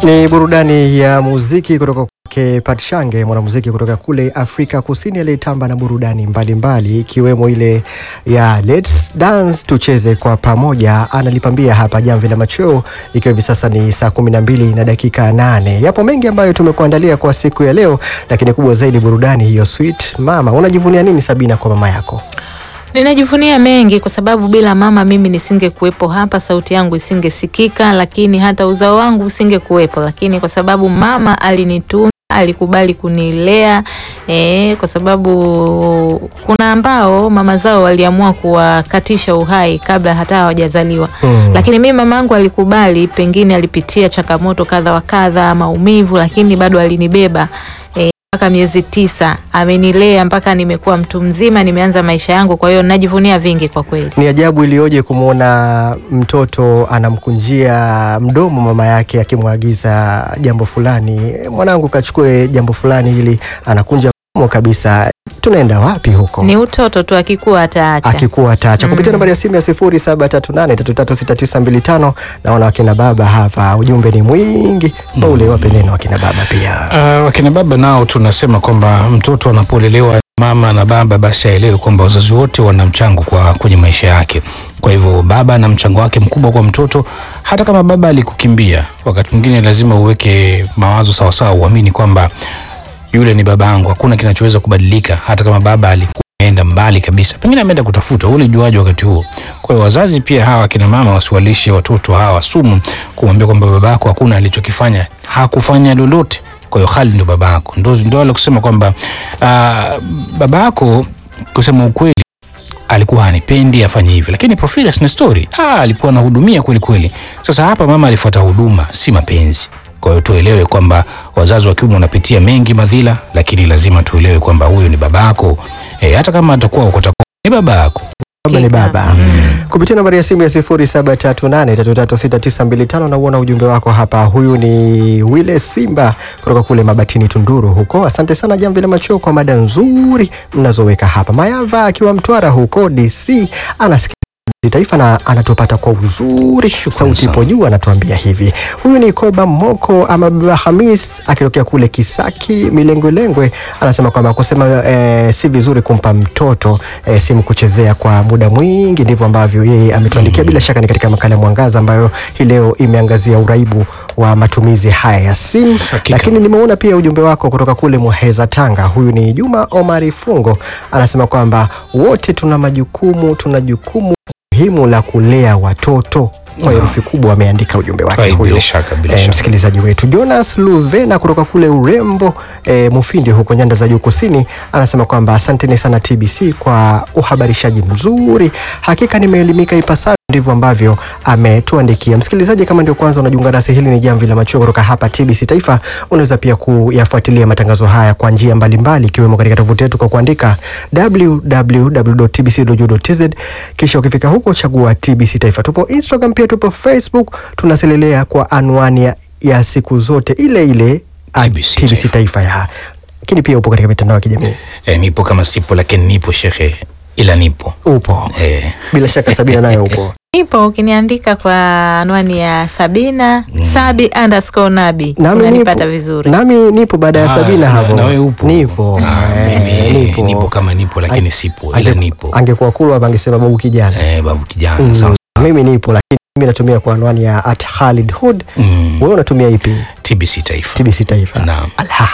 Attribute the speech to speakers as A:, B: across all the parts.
A: Ni burudani ya muziki kutoka kwake Patshange, mwanamuziki kutoka kule Afrika Kusini aliyetamba na burudani mbalimbali ikiwemo ile ya Let's Dance, tucheze kwa pamoja. Analipambia hapa jamvi la machweo, ikiwa hivi sasa ni saa kumi na mbili na dakika nane. Yapo mengi ambayo tumekuandalia kwa siku ya leo, lakini kubwa zaidi burudani hiyo. Sweet mama, unajivunia nini Sabina kwa mama yako?
B: Ninajivunia mengi kwa sababu bila mama mimi nisingekuwepo hapa, sauti yangu isingesikika, lakini hata uzao wangu usingekuwepo. Lakini kwa sababu mama alinitunza, alikubali kunilea eh, kwa sababu kuna ambao mama zao waliamua kuwakatisha uhai kabla hata hawajazaliwa
A: Hmm.
B: lakini mimi mamangu alikubali, pengine alipitia changamoto kadha wa kadha, maumivu, lakini bado alinibeba eh, mpaka miezi tisa amenilea mpaka nimekuwa mtu mzima, nimeanza maisha yangu. Kwa hiyo najivunia vingi kwa kweli.
A: Ni ajabu iliyoje kumwona mtoto anamkunjia mdomo mama yake akimwagiza jambo fulani, mwanangu kachukue jambo fulani, ili anakunja mdomo kabisa. Tunaenda wapi huko?
B: Ni utoto tu, akikuwa ataacha.
A: akikuwa ataacha kupitia nambari ya simu ya 0738336925. Naona wakina baba hapa, ujumbe ni mwingi ule, wape neno wakina baba pia.
C: Uh, wakina baba nao tunasema kwamba mtoto anapolelewa mama na baba, basi aelewe kwamba wazazi wote wana mchango kwa kwenye maisha yake. Kwa hivyo baba ana mchango wake mkubwa kwa mtoto. Hata kama baba alikukimbia, wakati mwingine lazima uweke mawazo sawasawa, uamini kwamba yule ni baba yangu, hakuna kinachoweza kubadilika. Hata kama baba alikuwa ameenda mbali kabisa, pengine ameenda kutafuta, ule juaji wakati huo. Kwa hiyo wazazi pia hawa akina mama wasiwalishe watoto hawa sumu, kumwambia kwamba baba yako hakuna alichokifanya, hakufanya lolote kwa hiyo hali ndio baba yako, ndo ndo wale kusema kwamba uh, baba yako kusema ukweli alikuwa hanipendi afanye hivi, lakini Porphyrias na story ah, alikuwa anahudumia kweli kweli. Sasa hapa mama alifuata huduma, si mapenzi. Kwa hiyo tuelewe kwamba wazazi wa kiume wanapitia mengi madhila, lakini lazima tuelewe kwamba huyo ni baba yako e, hata kama atakuwa uko tako ni baba yako.
A: Baba ni
B: Hakika.
A: baba. Kupitia nambari ya simu ya 0738336925 na uona ujumbe wako hapa. Huyu ni Wile Simba kutoka kule Mabatini Tunduru huko. Asante sana Jamvi la Macheo kwa mada nzuri mnazoweka hapa. Mayava akiwa Mtwara huko DC anasikia taifa na anatupata kwa uzuri,
C: Shukrani
A: sauti ipo
C: sana.
A: juu, anatuambia hivi. Huyu ni Koba Moko ama Baba Hamis akitokea kule Kisaki Milengwelengwe, anasema kwamba kusema eh, si vizuri kumpa mtoto eh, simu kuchezea kwa muda mwingi. Ndivyo ambavyo yeye ametuandikia. Bila shaka ni katika makala ya Mwangaza ambayo hii leo imeangazia uraibu wa matumizi haya ya simu,
C: Hakika.
A: lakini nimeona pia ujumbe wako kutoka kule Muheza, Tanga. Huyu ni Juma Omari Fungo, anasema kwamba wote tuna majukumu, tuna jukumu muhimu la kulea watoto. Kwa herufi kubwa ameandika ujumbe wake
C: Hai,
A: huyo
C: bila shaka, bila
A: eh,
C: shaka.
A: msikilizaji wetu Jonas Luvena kutoka kule Urembo eh, Mufindi huko nyanda za juu kusini, anasema kwamba asanteni sana TBC kwa uhabarishaji mzuri, hakika nimeelimika ipasavyo. Ndivyo ambavyo ametuandikia msikilizaji. Kama ndio kwanza unajiunga nasi, hili ni Jamvi la Machweo kutoka hapa TBC Taifa. Unaweza pia kuyafuatilia matangazo haya kwa njia mbalimbali, ikiwemo katika tovuti yetu kwa kuandika www.tbc.go.tz, kisha ukifika huko chagua TBC Taifa. Tupo Instagram pia tupo Facebook, tunaselelea kwa anwani ya, ya siku zote ile ile at
C: TBC
A: TBC
C: Taifa.
A: Taifa ya lakini pia upo katika mitandao ya kijamii
C: E, nipo kama sipo, lakini nipo shehe, ila nipo
A: upo
C: e,
A: bila shaka. Sabina nayo upo
B: Nipo ukiniandika kwa anwani ya Sabina Sabi underscore Nabi
A: Nami
B: unanipata
A: nipo-
B: vizuri.
A: nami nipo baada ya
C: Ah,
A: Sabina
C: na-
A: hapo.
C: na wewe upo?
A: Nipo.
C: Ah,
A: Eh,
C: mimi
A: nipo.
C: nipo kama nipo, lakini sipo, ila
A: Ange-
C: nipo
A: Angekuwa kulu hapa angesema babu kijana.
C: e, babu kijana
A: Mm,
C: sawa.
A: Mimi nipo lakini mimi natumia kwa anwani ya at Khalid Hood.
C: Mm,
A: Wewe unatumia ipi?
C: TBC Taifa.
A: TBC Taifa.
C: Naam.
A: Alha.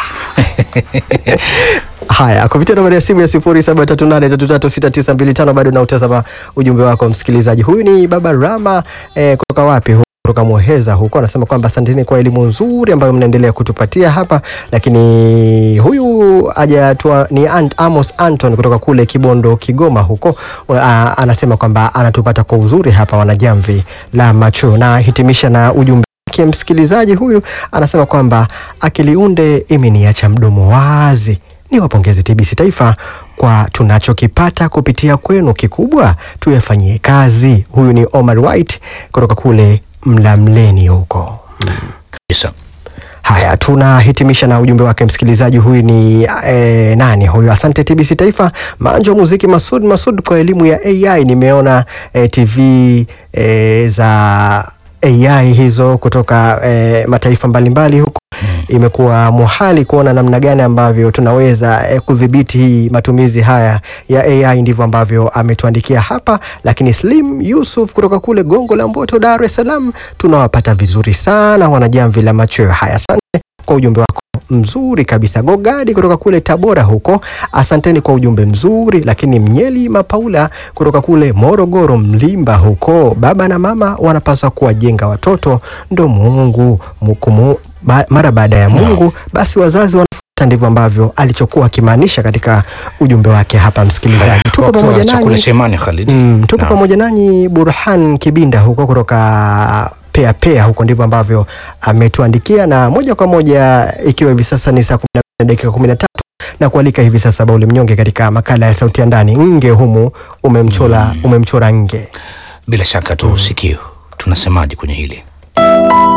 A: Haya, kupitia nambari ya simu ya 0738336925 bado nautazama ujumbe wako msikilizaji. Huyu ni Baba Rama eh, kutoka wapi? Hu- kutoka Muheza huko, anasema kwamba asanteni kwa elimu nzuri ambayo mnaendelea kutupatia hapa, lakini huyu hajatua ni Ant, Amos Anton kutoka kule Kibondo, Kigoma huko a, anasema kwamba anatupata kwa uzuri hapa wanajamvi la macho, na hitimisha na ujumbe wake msikilizaji huyu anasema kwamba akiliunde imeniacha mdomo wazi. Ni wapongeze TBC Taifa kwa tunachokipata kupitia kwenu, kikubwa tuyafanyie kazi. Huyu ni Omar White kutoka kule Mlamleni huko.
C: Kabisa.
A: Haya, tunahitimisha na ujumbe wake msikilizaji huyu ni eh, nani huyu? Asante TBC Taifa, Manjo Muziki Masud Masud kwa elimu ya AI. Nimeona eh, TV eh, za AI hizo kutoka eh, mataifa mbalimbali huko imekuwa muhali kuona namna gani ambavyo tunaweza eh, kudhibiti hii matumizi haya ya AI. Ndivyo ambavyo ametuandikia hapa. Lakini Slim Yusuf kutoka kule Gongo la Mboto, Dar es Salaam, tunawapata vizuri sana wanajamvi la machweo haya. Asante kwa ujumbe wako mzuri kabisa. Gogadi kutoka kule Tabora huko, asanteni kwa ujumbe mzuri. Lakini Mnyeli Mapaula kutoka kule Morogoro Mlimba huko, baba na mama wanapaswa kuwajenga watoto, ndo Mungu mukumu, ba, mara baada ya Mungu basi wazazi wanafuata. Ndivyo ambavyo alichokuwa akimaanisha katika ujumbe wake hapa. Msikilizaji, tuko
C: Wakati wa
A: pamoja
C: chakula
A: nanyi
C: cha imani Khalid.
A: Mm, tuko
C: Naam.
A: pamoja nanyi Burhan Kibinda huko kutoka Pea Pea huko, ndivyo ambavyo ametuandikia, na moja kwa moja ikiwa hivi sasa ni saa 12 na dakika 13 na kualika hivi sasa Bauli Mnyonge katika makala ya sauti ya ndani. Nge humu umemchora, umemchora nge
C: Bila shaka tu sikio tunasemaje kwenye hili